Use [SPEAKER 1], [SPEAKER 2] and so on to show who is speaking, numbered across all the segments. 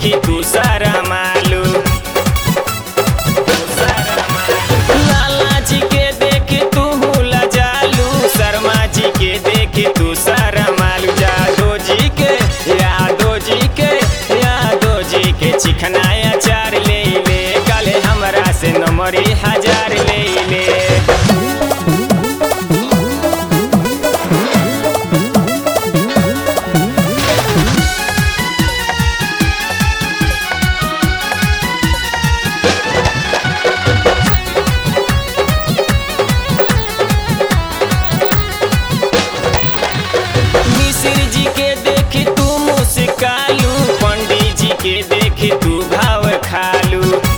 [SPEAKER 1] देखी तू सारा मालू लाला जी के देख तू लजालू शर्मा जी के देख तू सारा मालू जादो जी के यादो जी के यादो जी के चिकनाया चार ले ले कल हमरा से नंबरी हजार ले ले मिश्र जी के देख तू मुस्कालू पंडित जी के देख तू भाव खालू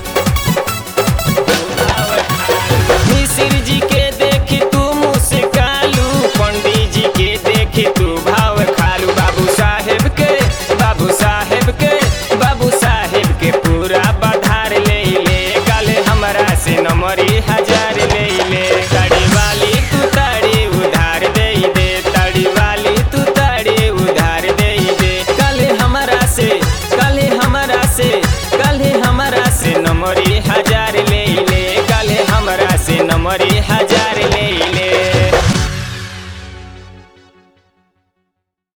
[SPEAKER 1] मिश्र जी के देख तू मुस्कालू पंडित जी के देख तू भाव खालू बाबू साहेब के बाबू साहेब के बाबू साहेब के पूरा बधार ले ले कल हमरा से नंबरी हजार ले ले तड़ी वाली तू तड़ी उधार दे दे तड़ी वाली तू तड़ी उधार दे दे कल हमरा से कल हमरा से कल हमरा से नंबरी